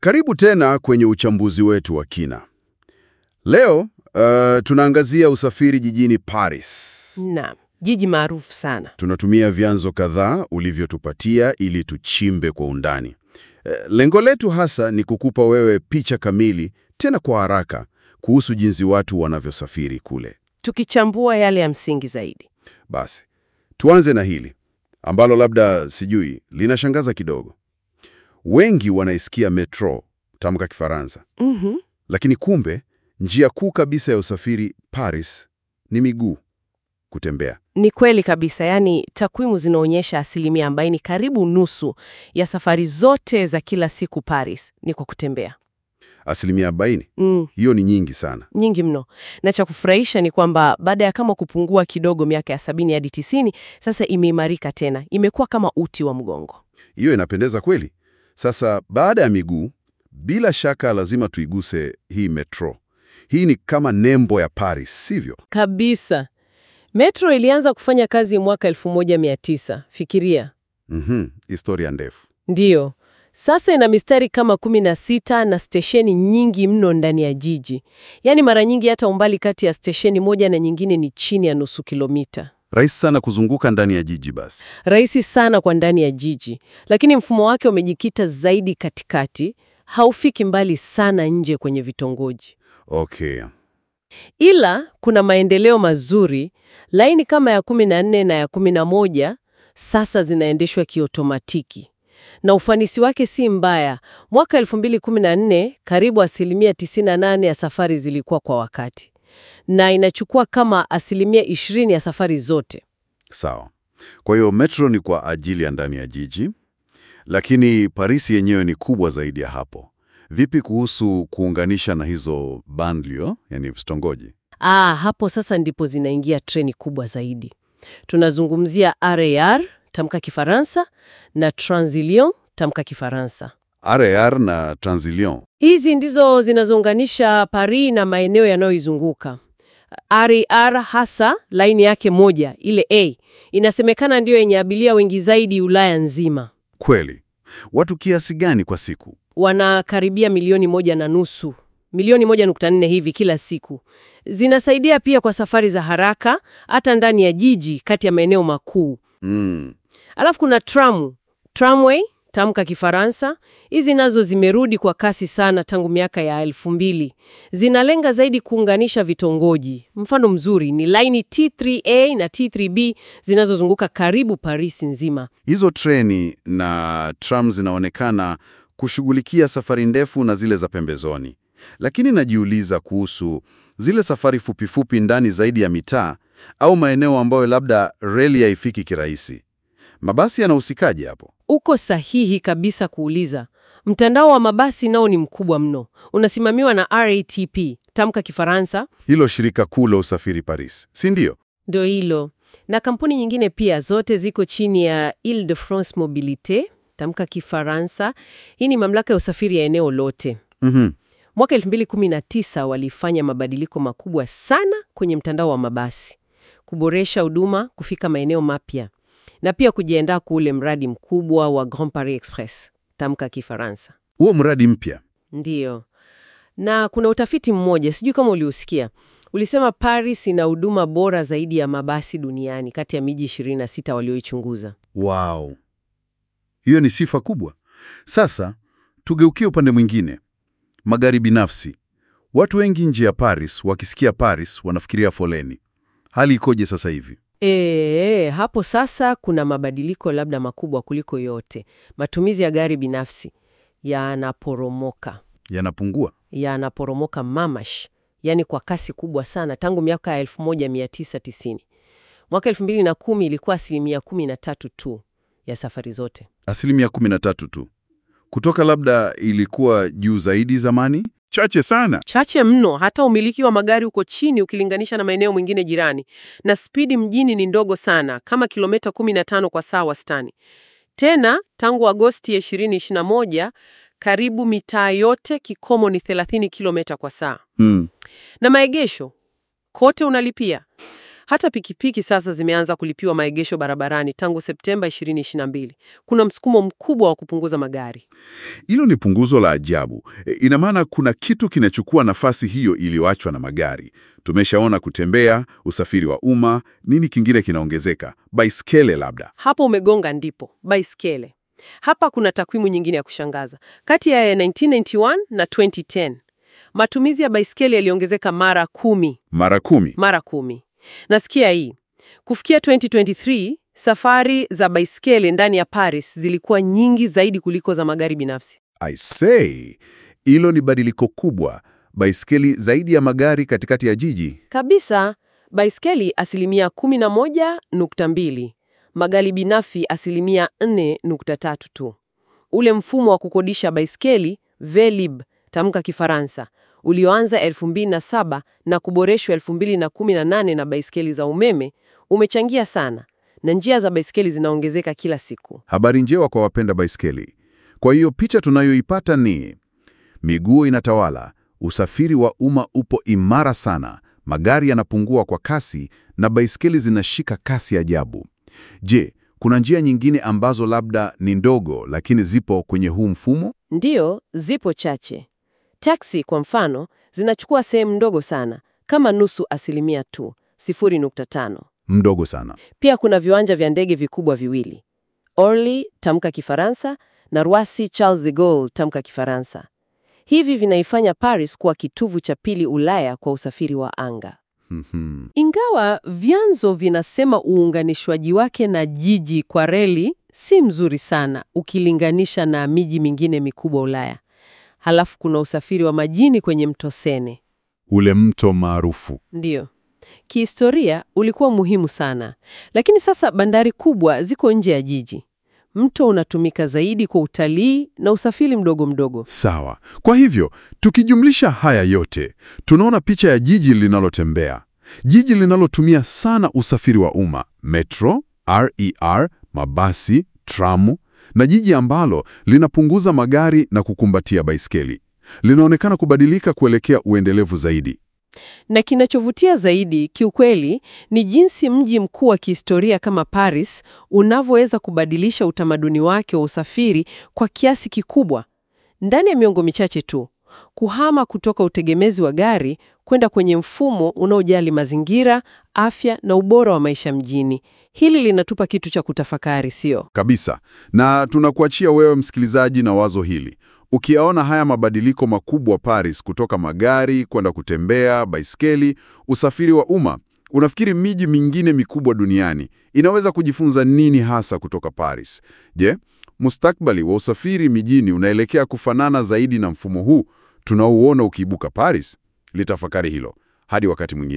Karibu tena kwenye uchambuzi wetu wa kina. Leo uh, tunaangazia usafiri jijini Paris. Naam, jiji maarufu sana. Tunatumia vyanzo kadhaa ulivyotupatia ili tuchimbe kwa undani. Eh, lengo letu hasa ni kukupa wewe picha kamili tena kwa haraka kuhusu jinsi watu wanavyosafiri kule. Tukichambua yale ya msingi zaidi. Basi, tuanze na hili ambalo labda sijui linashangaza kidogo. Wengi wanaisikia metro, tamka Kifaransa, Mhm. lakini kumbe njia kuu kabisa ya usafiri Paris ni miguu, kutembea. Ni kweli kabisa, yaani takwimu zinaonyesha asilimia arobaini, karibu nusu ya safari zote za kila siku Paris ni kwa kutembea. Asilimia 40, Mm, hiyo ni nyingi sana. nyingi mno. Na cha kufurahisha ni kwamba baada ya kama kupungua kidogo miaka ya sabini hadi tisini, sasa imeimarika tena, imekuwa kama uti wa mgongo. Hiyo inapendeza kweli. Sasa baada ya miguu, bila shaka lazima tuiguse hii metro. Hii ni kama nembo ya Paris, sivyo? Kabisa. Metro ilianza kufanya kazi mwaka 1900. Fikiria. Mhm, historia ndefu. Ndiyo. Sasa ina mistari kama 16 na stesheni nyingi mno ndani ya jiji. Yaani mara nyingi hata umbali kati ya stesheni moja na nyingine ni chini ya nusu kilomita. Rahisi sana kuzunguka ndani ya jiji basi. Rahisi sana kwa ndani ya jiji, lakini mfumo wake umejikita zaidi katikati, haufiki mbali sana nje kwenye vitongoji. Okay. Ila kuna maendeleo mazuri. Laini kama ya 14 na ya 11 sasa zinaendeshwa kiotomatiki na ufanisi wake si mbaya. Mwaka 2014 karibu asilimia 98 ya safari zilikuwa kwa wakati, na inachukua kama asilimia 20 ya safari zote. Sawa. Kwa hiyo metro ni kwa ajili ya ndani ya jiji, lakini Paris yenyewe ni kubwa zaidi ya hapo. Vipi kuhusu kuunganisha na hizo banlieue, yani vitongoji? Ah, hapo sasa ndipo zinaingia treni kubwa zaidi. Tunazungumzia RER, tamka Kifaransa, na Transilion, tamka Kifaransa. RER na Transilion. Hizi ndizo zinazounganisha Paris na maeneo yanayoizunguka. RER hasa laini yake moja, ile A, inasemekana ndiyo yenye abiria wengi zaidi Ulaya nzima. Kweli. Watu kiasi gani kwa siku? Wanakaribia milioni moja na nusu, milioni moja nukta nne hivi kila siku. Zinasaidia pia kwa safari za haraka hata ndani ya jiji kati ya maeneo makuu. Mm. Alafu kuna tramu, tramway, tamka Kifaransa. Hizi nazo zimerudi kwa kasi sana tangu miaka ya elfu mbili. Zinalenga zaidi kuunganisha vitongoji. Mfano mzuri ni laini T3A na T3B zinazozunguka karibu Paris nzima. Hizo treni na tram zinaonekana kushughulikia safari ndefu na zile za pembezoni, lakini najiuliza kuhusu zile safari fupifupi ndani zaidi ya mitaa au maeneo ambayo labda reli haifiki kirahisi. Mabasi yanahusikaje hapo? Uko sahihi kabisa kuuliza. Mtandao wa mabasi nao ni mkubwa mno, unasimamiwa na RATP, tamka Kifaransa, Hilo shirika kuu la usafiri Paris, si ndio? ndio hilo, na kampuni nyingine pia, zote ziko chini ya Ile-de-France Mobilite, tamka Kifaransa. Hii ni mamlaka ya usafiri ya eneo lote. Mhm. Mwaka 2019 walifanya mabadiliko makubwa sana kwenye mtandao wa mabasi, kuboresha huduma, kufika maeneo mapya na pia kujiandaa kwa ule mradi mkubwa wa Grand Paris Express, tamka Kifaransa. Huo mradi mpya Ndiyo. Na kuna utafiti mmoja, sijui kama uliusikia, ulisema Paris ina huduma bora zaidi ya mabasi duniani kati ya miji 26 walioichunguza. Wow, hiyo ni sifa kubwa. Sasa tugeukie upande mwingine, magari binafsi. Watu wengi nje ya Paris wakisikia Paris wanafikiria foleni. Hali ikoje sasa hivi? E, hapo sasa kuna mabadiliko labda makubwa kuliko yote. Matumizi ya gari binafsi yanaporomoka, Yanapungua? yanaporomoka mamash, yaani kwa kasi kubwa sana tangu miaka ya 1990. Mwaka 2010 ilikuwa asilimia 13 tu ya safari zote. Asilimia 13 tu, kutoka labda ilikuwa juu zaidi zamani. Chache sana. chache mno. Hata umiliki wa magari uko chini ukilinganisha na maeneo mengine jirani, na spidi mjini ni ndogo sana, kama kilomita 15 kwa saa wastani. Tena tangu Agosti ya 2021 karibu mitaa yote kikomo ni 30 kilomita kwa saa, Hmm. na maegesho kote unalipia. Hata pikipiki sasa zimeanza kulipiwa maegesho barabarani tangu Septemba 2022. Kuna msukumo mkubwa wa kupunguza magari. Hilo ni punguzo la ajabu. E, ina maana kuna kitu kinachukua nafasi hiyo iliyoachwa na magari. Tumeshaona kutembea, usafiri wa umma, nini kingine kinaongezeka? Baiskeli labda. Hapo umegonga ndipo, baiskeli. Hapa kuna takwimu nyingine ya kushangaza. Kati ya 1991 na 2010, matumizi ya baiskeli yaliongezeka mara kumi. Mara kumi. Mara kumi. Nasikia hii. Kufikia 2023, safari za baiskeli ndani ya Paris zilikuwa nyingi zaidi kuliko za magari binafsi. I say, hilo ni badiliko kubwa. Baiskeli zaidi ya magari katikati ya jiji. Kabisa, baiskeli asilimia 11.2, magari binafsi asilimia 4.3 tu. Ule mfumo wa kukodisha baiskeli Velib, tamka Kifaransa, ulioanza 2007 na kuboreshwa 2018 na baiskeli za umeme umechangia sana, na njia za baiskeli zinaongezeka kila siku. Habari njema kwa wapenda baiskeli. Kwa hiyo picha tunayoipata ni miguu inatawala, usafiri wa umma upo imara sana, magari yanapungua kwa kasi na baiskeli zinashika kasi ajabu. Je, kuna njia nyingine ambazo labda ni ndogo lakini zipo kwenye huu mfumo? Ndiyo, zipo chache. Taksi kwa mfano zinachukua sehemu ndogo sana, kama nusu asilimia tu, 0.5. Mdogo sana. Pia kuna viwanja vya ndege vikubwa viwili, Orly tamka Kifaransa na Roissy Charles de Gaulle tamka Kifaransa. Hivi vinaifanya Paris kuwa kitovu cha pili Ulaya kwa usafiri wa anga. Mhm. Ingawa vyanzo vinasema uunganishwaji wake na jiji kwa reli si mzuri sana ukilinganisha na miji mingine mikubwa Ulaya. Halafu kuna usafiri wa majini kwenye mto Sene. Ule mto maarufu. Ndiyo. Kihistoria ulikuwa muhimu sana, lakini sasa bandari kubwa ziko nje ya jiji. Mto unatumika zaidi kwa utalii na usafiri mdogo mdogo. Sawa. Kwa hivyo, tukijumlisha haya yote, tunaona picha ya jiji linalotembea. Jiji linalotumia sana usafiri wa umma, metro, RER, mabasi, tramu, na jiji ambalo linapunguza magari na kukumbatia baiskeli. Linaonekana kubadilika kuelekea uendelevu zaidi. Na kinachovutia zaidi kiukweli ni jinsi mji mkuu wa kihistoria kama Paris unavyoweza kubadilisha utamaduni wake wa usafiri kwa kiasi kikubwa ndani ya miongo michache tu, kuhama kutoka utegemezi wa gari kwenda kwenye mfumo unaojali mazingira, afya na ubora wa maisha mjini. Hili linatupa kitu cha kutafakari, sio? Kabisa. Na tunakuachia wewe msikilizaji na wazo hili. Ukiyaona haya mabadiliko makubwa Paris, kutoka magari kwenda kutembea, baiskeli, usafiri wa umma, unafikiri miji mingine mikubwa duniani inaweza kujifunza nini hasa kutoka Paris? Je, mustakbali wa usafiri mijini unaelekea kufanana zaidi na mfumo huu tunaouona ukiibuka Paris? Litafakari hilo. Hadi wakati mwingine.